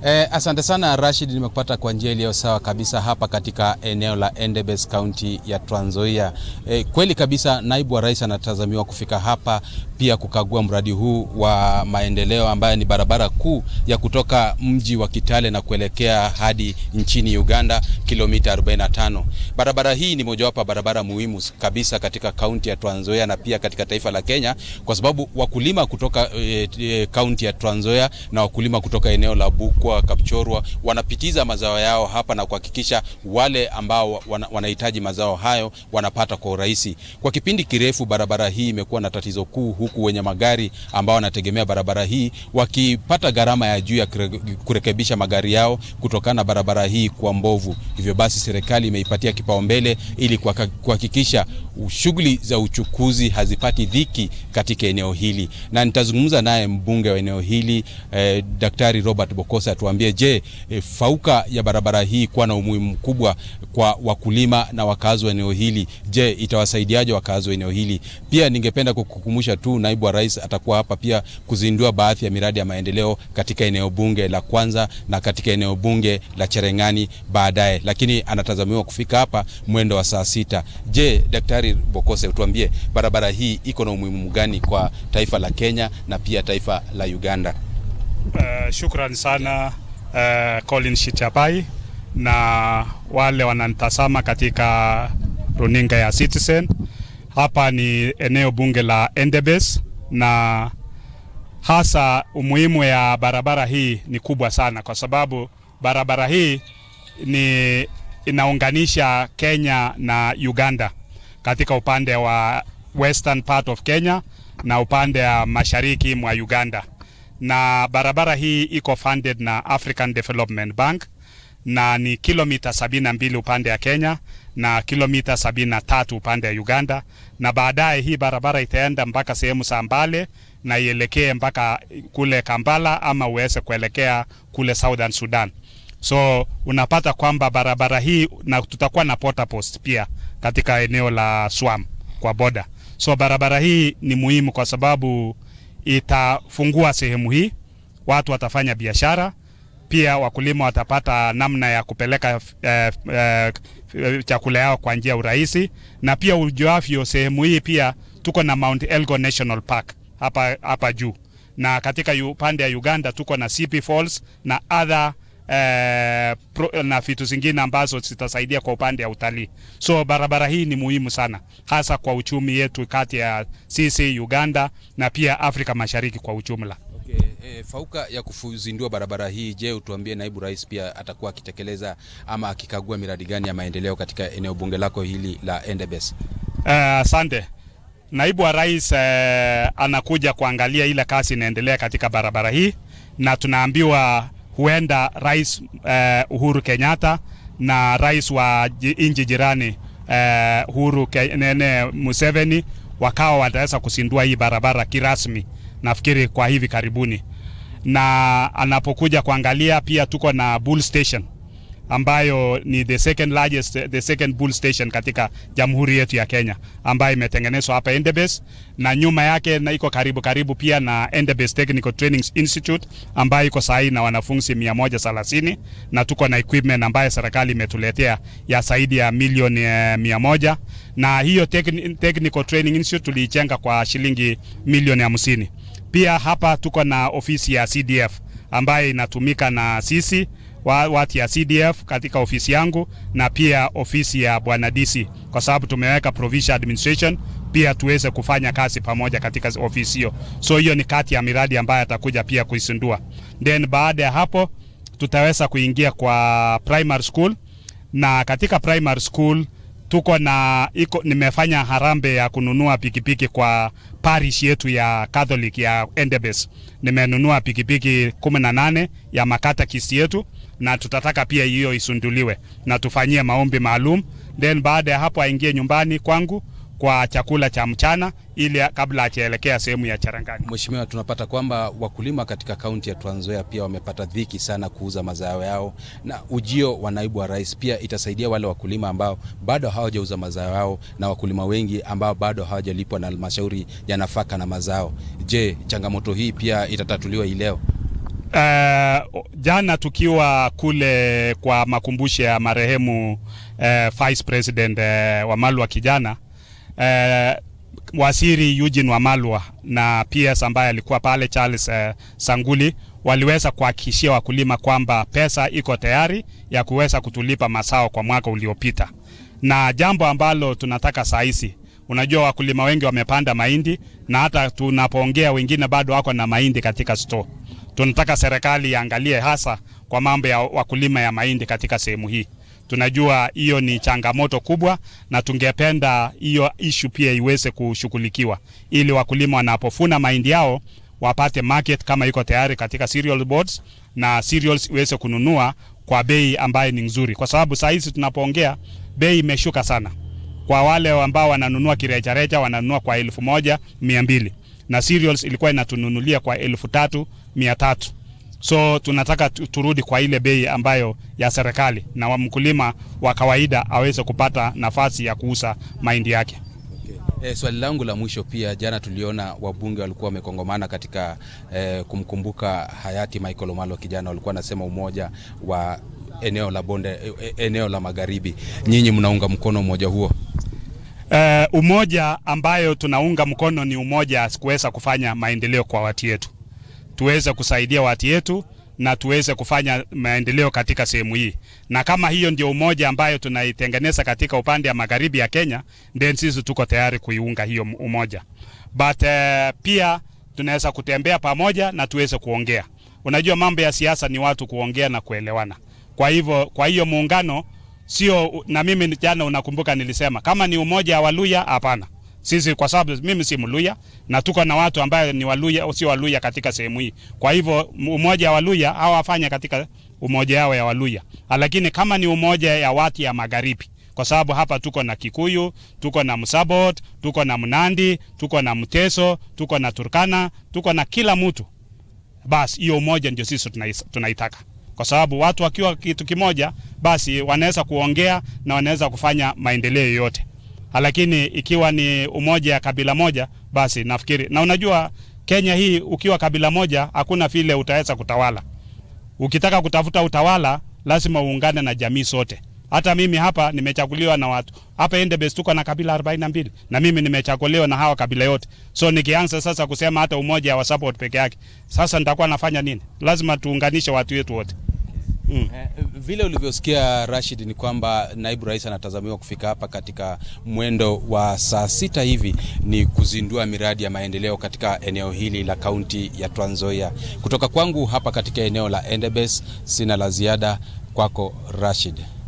Eh, asante sana Rashid, nimekupata kwa njia iliyo sawa kabisa hapa katika eneo la Endebess kaunti ya Trans Nzoia. Eh, kweli kabisa naibu wa rais anatazamiwa kufika hapa pia kukagua mradi huu wa maendeleo ambayo ni barabara kuu ya kutoka mji wa Kitale na kuelekea hadi nchini Uganda kilomita 45. Barabara hii ni mojawapo ya barabara muhimu kabisa katika kaunti ya Trans Nzoia na pia katika taifa la Kenya kwa sababu wakulima kutoka kaunti e, e, ya Trans Nzoia na wakulima kutoka eneo la Bukwa, Kapchorwa wanapitiza mazao yao hapa na kuhakikisha wale ambao wana, wanahitaji mazao hayo wanapata kwa urahisi. Kwa kipindi kirefu barabara hii imekuwa na tatizo kuu huku wenye magari ambao wanategemea barabara hii wakipata gharama ya juu ya kurekebisha magari yao kutokana na barabara hii kwa mbovu. Hivyo basi serikali imeipatia kipaumbele ili kuhakikisha shughuli za uchukuzi hazipati dhiki katika eneo hili, na nitazungumza naye mbunge wa eneo hili eh, Daktari Robert Bokosa atuambie, je, eh, fauka ya barabara hii kuwa na umuhimu mkubwa kwa wakulima na wakazi wa eneo hili, je, itawasaidiaje wakazi wa eneo hili? Pia ningependa kukukumbusha tu naibu wa rais atakuwa hapa pia kuzindua baadhi ya miradi ya maendeleo katika eneo bunge la Kwanza na katika eneo bunge la Cherengani baadaye, lakini anatazamiwa kufika hapa mwendo wa saa sita. Je, Daktari Bokose, utuambie barabara hii iko na umuhimu gani kwa taifa la Kenya na pia taifa la Uganda? Uh, shukran sana uh, Colin Shitabai na wale wananitazama katika runinga ya Citizen. Hapa ni eneo bunge la Endebess na hasa umuhimu ya barabara hii ni kubwa sana, kwa sababu barabara hii ni inaunganisha Kenya na Uganda katika upande wa western part of Kenya na upande wa mashariki mwa Uganda, na barabara hii iko funded na African Development Bank na ni kilomita sabini na mbili upande ya Kenya na kilomita sabini na tatu upande ya Uganda, na baadaye hii barabara itaenda mpaka sehemu za Mbale na ielekee mpaka kule Kampala ama uweze kuelekea kule Southern Sudan. So unapata kwamba barabara hii na tutakuwa na porta post pia katika eneo la Swam kwa boda. So barabara hii ni muhimu kwa sababu itafungua sehemu hii, watu watafanya biashara pia wakulima watapata namna ya kupeleka eh, eh, chakula yao kwa njia urahisi, na pia ujuavyo, sehemu hii pia tuko na Mount Elgon National Park hapa hapa juu, na katika upande ya Uganda tuko na CP Falls na other eh, pro, na vitu zingine ambazo zitasaidia kwa upande ya utalii. So barabara hii ni muhimu sana, hasa kwa uchumi yetu kati ya sisi Uganda na pia Afrika Mashariki kwa ujumla. Okay, e, fauka ya kuzindua barabara hii, je, utuambie naibu rais pia atakuwa akitekeleza ama akikagua miradi gani ya maendeleo katika eneo bunge lako hili la Endebess? Asante. Uh, naibu wa rais uh, anakuja kuangalia ile kazi inaendelea katika barabara hii, na tunaambiwa huenda rais uh, Uhuru Kenyatta na rais wa nchi jirani uh, Uhuru Kenene Museveni wakawa wataweza kuzindua hii barabara kirasmi nafikiri kwa hivi karibuni, na anapokuja kuangalia pia tuko na bull station ambayo ni the second largest, the second bull station katika jamhuri yetu ya Kenya ambayo imetengenezwa hapa Endebess, na nyuma yake na iko karibu karibu pia na Endebess Technical Training Institute ambayo iko sahi na wanafunzi 130 na tuko na equipment ambayo serikali imetuletea ya zaidi ya milioni mia moja na hiyo Technical Training Institute tuliichenga kwa shilingi milioni hamsini. Pia hapa tuko na ofisi ya CDF ambayo inatumika na sisi watu ya CDF katika ofisi yangu na pia ofisi ya bwana DC, kwa sababu tumeweka provincial administration pia tuweze kufanya kazi pamoja katika ofisi hiyo. So hiyo ni kati ya miradi ambayo atakuja pia kuisindua. Then baada ya hapo tutaweza kuingia kwa primary school, na katika primary school tuko na iko, nimefanya harambe ya kununua pikipiki kwa parish yetu ya Catholic ya Endebess. Nimenunua pikipiki 18 ya makatekist yetu na tutataka pia hiyo isunduliwe na tufanyie maombi maalum, then baada ya hapo aingie nyumbani kwangu kwa chakula cha mchana ili kabla achaelekea sehemu ya Charangani. Mheshimiwa, tunapata kwamba wakulima katika kaunti ya Trans Nzoia pia wamepata dhiki sana kuuza mazao yao, na ujio wa naibu wa rais pia itasaidia wale wakulima ambao bado hawajauza mazao yao na wakulima wengi ambao bado hawajalipwa na halmashauri ya nafaka na mazao. Je, changamoto hii pia itatatuliwa hii leo? Uh, jana tukiwa kule kwa makumbusho ya marehemu uh, Vice President uh, Wamalwa kijana uh, waziri Eugene Wamalwa na PS ambaye alikuwa pale Charles uh, Sanguli waliweza kuhakikishia wakulima kwamba pesa iko tayari ya kuweza kutulipa mazao kwa mwaka uliopita, na jambo ambalo tunataka saa hizi Unajua, wakulima wengi wamepanda mahindi na hata tunapoongea wengine bado wako na mahindi katika store. Tunataka serikali iangalie hasa kwa mambo ya wakulima ya mahindi katika sehemu hii. Tunajua hiyo ni changamoto kubwa, na tungependa hiyo issue pia iweze kushughulikiwa ili wakulima wanapofuna mahindi yao wapate market kama iko tayari katika cereal boards na cereals iweze kununua kwa bei ambayo ni nzuri, kwa sababu saa hizi tunapoongea bei imeshuka sana kwa wale ambao wananunua kirejareja wananunua kwa elfu moja mia mbili na cereals ilikuwa inatununulia kwa elfu tatu mia tatu so tunataka turudi kwa ile bei ambayo ya serikali na mkulima wa kawaida aweze kupata nafasi ya kuuza mahindi yake. E, swali langu la mwisho pia, jana tuliona wabunge walikuwa wamekongomana katika e, kumkumbuka hayati Michael Omalo kijana, walikuwa wanasema umoja wa eneo la bonde, eneo la magharibi. Nyinyi mnaunga mkono umoja huo? Uh, umoja ambayo tunaunga mkono ni umoja kuweza kufanya maendeleo kwa watu yetu, tuweze kusaidia watu yetu na tuweze kufanya maendeleo katika sehemu hii, na kama hiyo ndio umoja ambayo tunaitengeneza katika upande wa magharibi ya Kenya, then sisi tuko tayari kuiunga hiyo umoja, but uh, pia tunaweza kutembea pamoja na tuweze kuongea. Unajua mambo ya siasa ni watu kuongea na kuelewana. Kwa hivyo, kwa hiyo muungano sio na mimi jana, unakumbuka nilisema kama ni umoja wa Waluya, hapana. Sisi kwa sababu mimi si Mluya na tuko na watu ambayo ni Waluya, sio Waluya katika sehemu hii. Kwa hivyo umoja wa Waluya hawafanya katika umoja yao ya Waluya, lakini kama ni umoja ya watu ya magharibi, kwa sababu hapa tuko na Kikuyu, tuko na Msabot, tuko na Mnandi, tuko na Mteso, tuko na Turkana, tuko na kila mtu. Basi hiyo umoja ndio sisi tunaitaka kwa sababu watu wakiwa kitu kimoja, basi wanaweza kuongea na wanaweza kufanya maendeleo yoyote. Lakini ikiwa ni umoja ya kabila moja, basi nafikiri, na unajua Kenya hii ukiwa kabila moja, hakuna vile utaweza kutawala. Ukitaka kutafuta utawala, lazima uungane na jamii sote. Hata mimi hapa nimechaguliwa na watu hapa Endebess, tuko na kabila 42 na mimi nimechaguliwa na hawa kabila yote. So nikianza sasa kusema hata umoja wa support peke yake, sasa nitakuwa nafanya nini? Lazima tuunganishe watu wetu wote. Mm. Vile ulivyosikia Rashid, ni kwamba naibu rais anatazamiwa kufika hapa katika mwendo wa saa sita hivi ni kuzindua miradi ya maendeleo katika eneo hili la kaunti ya Trans Nzoia. Kutoka kwangu hapa katika eneo la Endebess, sina la ziada. Kwako Rashid.